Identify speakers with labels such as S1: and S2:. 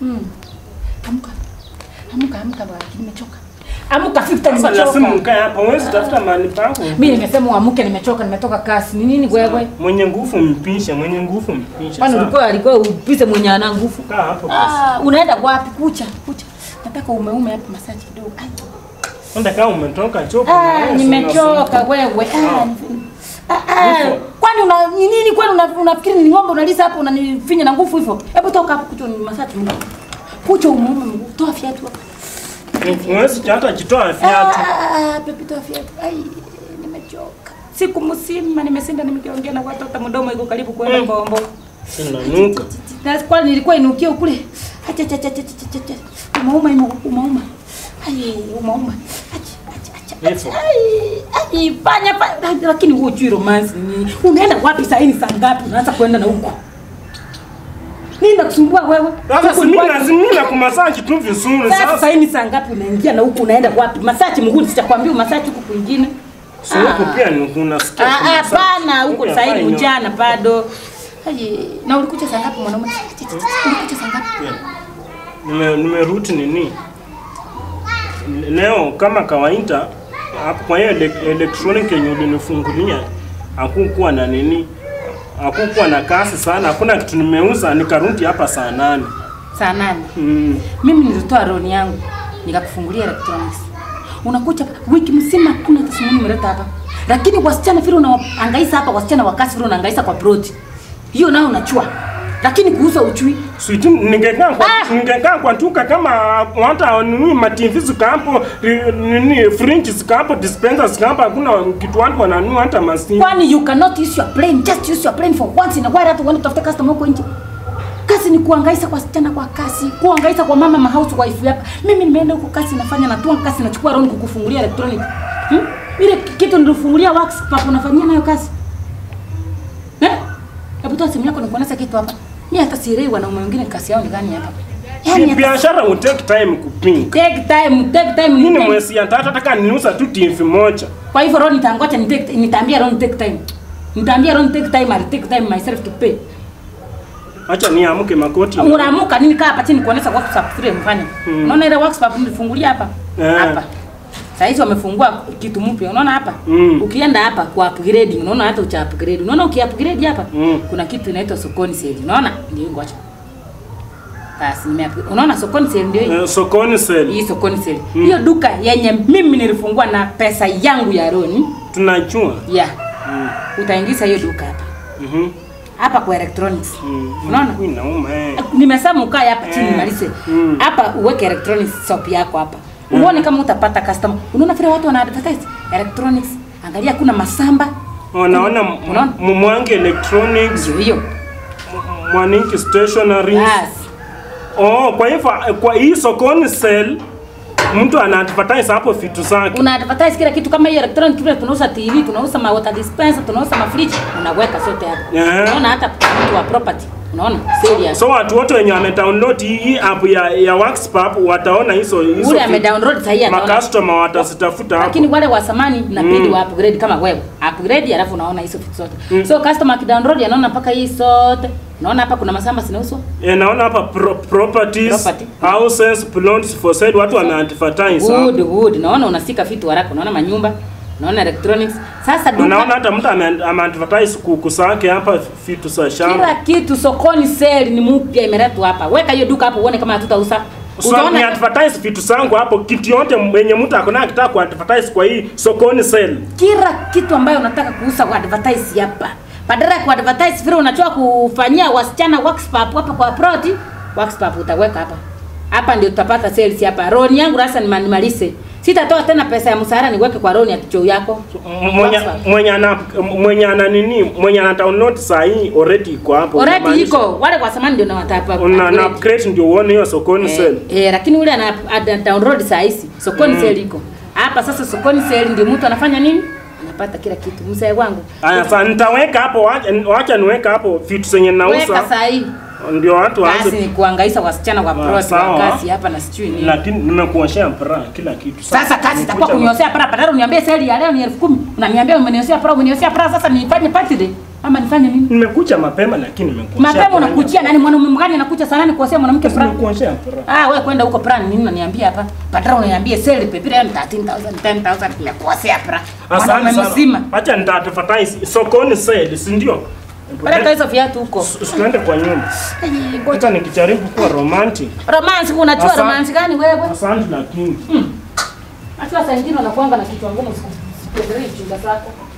S1: Mm. Amka. Amka, amka bwana, nimechoka. Amka 50
S2: Sasa lazima
S1: nimechoka.
S2: mkae hapa, huwezi tafuta mahali pako.
S1: Mimi nimesema uamke, nimechoka, nimetoka kasi. Ni nini wewe?
S2: Mwenye nguvu mpishe, mwenye nguvu mpishe.
S1: Kwani
S2: sawa?
S1: ulikuwa alikuwa upise mwenye ana nguvu?
S2: Kaa hapo basi.
S1: Ah, unaenda wapi? Kucha, kucha. Nataka umeume hapa masaji kidogo. Ai.
S2: Kwanza kama umetoka choka.
S1: Ah,
S2: na wewe,
S1: nimechoka wewe. Ah, ni- ah, ah. Kwani una ni nini kwani una- unafikiri ni ng'ombe unalisa hapo unanifinya na nguvu hivyo? Hebu toka hapo kucha ni masaji mguu. Kucha umuume mguu. Toa viatu hapa.
S2: unasumbua. Huwezi hata kitoa
S1: Ah,
S2: viatu.
S1: ah, ah, pepe toa viatu. Ai, nimechoka. Siku mzima nimesinda nimekiongea na watu hata mdomo iko karibu kwenda
S2: Mm.
S1: mbombo.
S2: Sinanuka.
S1: Na kwani nilikuwa inukia kule. Acha acha acha acha acha. acha. Umauma imo umauma. Ai, umauma. Acha acha acha.
S2: Hivyo.
S1: Ai, ai, fanya fanya lakini wewe hujui romance ni nini? Unaenda wapi saa hii ni saa ngapi? Unaanza kwenda na huko. Nini nakusumbua wewe?
S2: Sasa
S1: Huku
S2: si
S1: ni
S2: mimi
S1: wapi?
S2: lazima na kumasaji tu vizuri
S1: Sasa saa
S2: sasa.
S1: hii ni saa ngapi unaingia na huku unaenda wapi? Masachi mguu sitakwambia masachi huku kwingine.
S2: Si huko pia ni unasikia.
S1: Ah,
S2: kuna
S1: ah,
S2: massage.
S1: hapana, huko
S2: Huko
S1: saa hii ni
S2: hapana.
S1: mchana bado. Aje, na ulikuja saa ngapi mwanaume? Ulikuja saa ngapi?
S2: Nime nimerudi nini? Leo kama kawaida hapo kwa hiyo ele- electronic yenye ulinifungulia hakukuwa na nini? Hakukuwa na kasi sana, hakuna kitu nimeuza, nikarudi hapa saa nane.
S1: Saa nane.
S2: Mm.
S1: Mimi nilitoa roni yangu nikakufungulia electronics. Unakuja wiki mzima kuna hata simu nimeleta hapa. Lakini wasichana vile unaangaisa hapa wasichana wa kasi vile unaangaisa kwa plot. Hiyo nao unachua. Lakini kuuza uchui.
S2: Sweet, ningekaa kwa
S1: Ah!
S2: ningekaa kwa duka kama hata nini ma TV zikapo ri- nini fridge zikapo dispenser zikapo hakuna kitu watu wananunua hata masimu.
S1: Kwani you cannot use your brain, just use your brain for once in a while hata uende kutafuta customer huko nje. Kazi ni kuangaisa kwa wasichana kwa kasi, kuangaisa kwa mama mahouse wife hapa. Mimi nimeenda huko kasi nafanya natua kasi nachukua round kukufungulia electronic. Hmm? Ile kitu nilifungulia wax papa unafanyia nayo kazi. Eh? Hebu toa simu yako nikuonesha kitu hapa. Mimi hata sielewi wanaume wengine kasi yao ni gani hapa. Yaani
S2: Ni
S1: hata
S2: biashara will take time kupinga.
S1: take time, take time.
S2: Mimi
S1: nitenge-
S2: mwezi ya tatu nataka niuza tu TV moja.
S1: Kwa hivyo Ron nitangoja nitake nitaambia Ron take time. Nitaambia Ron take time, I'll take time myself to pay.
S2: Acha niamke makoti.
S1: Unaamuka nini kaa hapa chini kuonesha WhatsApp vile mfanye.
S2: Hmm.
S1: Unaona ile WhatsApp nilifungulia hapa?
S2: Eh.
S1: Hapa. Sasa hizi wamefungua kitu mpya. Unaona hapa?
S2: Mm.
S1: Ukienda hapa kwa upgrade, unaona hata ucha upgrade. Unaona uki upgrade hapa?
S2: Mm.
S1: Kuna kitu inaitwa sokoni sale. Unaona? Ndio ngoja. Basi nime unaona sokoni sale ndio hii.
S2: Eh, sokoni sell.
S1: Hii sokoni sale. Hiyo duka yenye mimi nilifungua na pesa yangu ya Ron.
S2: Tunajua.
S1: Yeah.
S2: Mm.
S1: Utaingiza hiyo duka hapa.
S2: Mhm.
S1: Hapa kwa electronics.
S2: Mm.
S1: Unaona?
S2: Inauma eh.
S1: Nimesema ukae hapa chini
S2: Eh.
S1: malize.
S2: Mm.
S1: Hapa uweke electronics shop yako hapa. Uone kama utapata customer. Unaona vile watu wana advertise electronics. Angalia kuna masamba.
S2: Wanaona
S1: Unaona?
S2: Mwangi Electronics,
S1: Ndio hiyo.
S2: Mwaniki Stationery.
S1: Yes.
S2: Oh, kwa hivyo kwa hii sokoni sell mtu ana advertise hapo vitu zake.
S1: Una advertise kila kitu kama hiyo electronic vile tunauza TV, tunauza ma water dispenser, tunauza ma fridge, unaweka sote hapo.
S2: Yeah.
S1: Unaona hata mtu wa property. Unaona? Serious.
S2: So watu wote wenye wamedownload hii hii app ya ya Workspap wataona hizo hizo.
S1: Ule amedownload sasa hii ataona.
S2: Makastoma watazitafuta hapo.
S1: lakini wale wa samani inabidi
S2: Mm.
S1: wa upgrade kama wewe upgrade alafu unaona hizo vitu zote
S2: Mm.
S1: so customer akidownload anaona mpaka hii zote unaona hapa kuna masamba zinauzwa
S2: Eh, naona hapa pro properties,
S1: Property.
S2: houses, plots for sale watu wana advertise hapo.
S1: good good naona unasika vitu haraka unaona manyumba unaona electronics sasa duka
S2: Unaona hata mtu ame ame advertise kuku zake hapa vitu za shamba.
S1: kila kitu sokoni sale ni mpya imeletwa hapa weka hiyo duka hapo uone kama hatutauza
S2: So ni advertise vitu zangu hapo, kitu yote mwenye mtu akona akitaka ku advertise kwa hii sokoni sell.
S1: kila kitu ambayo unataka kuuza kwa advertise hapa badala ya ku advertise vile unachoa kufanyia wasichana workshop hapa kwa proti workshop utaweka hapa hapa ndio tutapata sales hapa roni yangu sasa nima- nimalize sitatoa tena pesa ya msahara niweke kwa roni ya kichoo yako
S2: Mwenye
S1: Workshop.
S2: mwenye ana mwenye ana nini mwenye ana download saa hii already iko hapo.
S1: already
S2: Unamaanisha-
S1: iko wale kwa samani ndio nawatapa
S2: Una na upgrade ndio uone hiyo sokoni sell.
S1: eh, eh, lakini ule ana ana download saa hizi sokoni
S2: Mm.
S1: sale iko hapa sasa sokoni sale ndio mtu anafanya nini anapata kila kitu mzee wangu
S2: Aya, sasa nitaweka hapo, wacha wacha niweka hapo vitu zenye
S1: weka
S2: nauza.
S1: saa hii
S2: ndio watu
S1: Kazi
S2: waanze
S1: ni kuhangaisha wasichana kwa
S2: Ah,
S1: plot
S2: sawa.
S1: wa kazi hapa na sijui nini.
S2: lakini nimekuoshea bra kila kitu
S1: Sasa kazi itakuwa
S2: Nikuja-
S1: kunioshea para badala uniambie seli ya leo ni elfu kumi. Unaniambia umenioshea para umenioshea para sasa nifanye birthday ama nifanye nini?
S2: nimekuja mapema lakini nimekuoshea
S1: Mapema
S2: bra.
S1: unakuchia nani mwanaume mgani anakuja sana ni kuosea mwanamke
S2: Sasa
S1: para?
S2: nimekuoshea bra.
S1: Ah, wewe kwenda huko para nini unaniambia hapa? Badala unaniambia seli pepe leo ni 13000 10000 nimekuosea para. Mwanaume
S2: Asante
S1: mzima.
S2: sana. Acha nitadvertise sokoni sale, si ndio?
S1: Peleka hizo viatu huko.
S2: Usiende kwa nyumba. Acha nikijaribu kuwa romantic.
S1: Romance unajua
S2: Asante.
S1: romance gani wewe?
S2: Asante lakini
S1: Hata saa nyingine unakuanga na kichwa ngumu siku. Sipendelee chinga zako.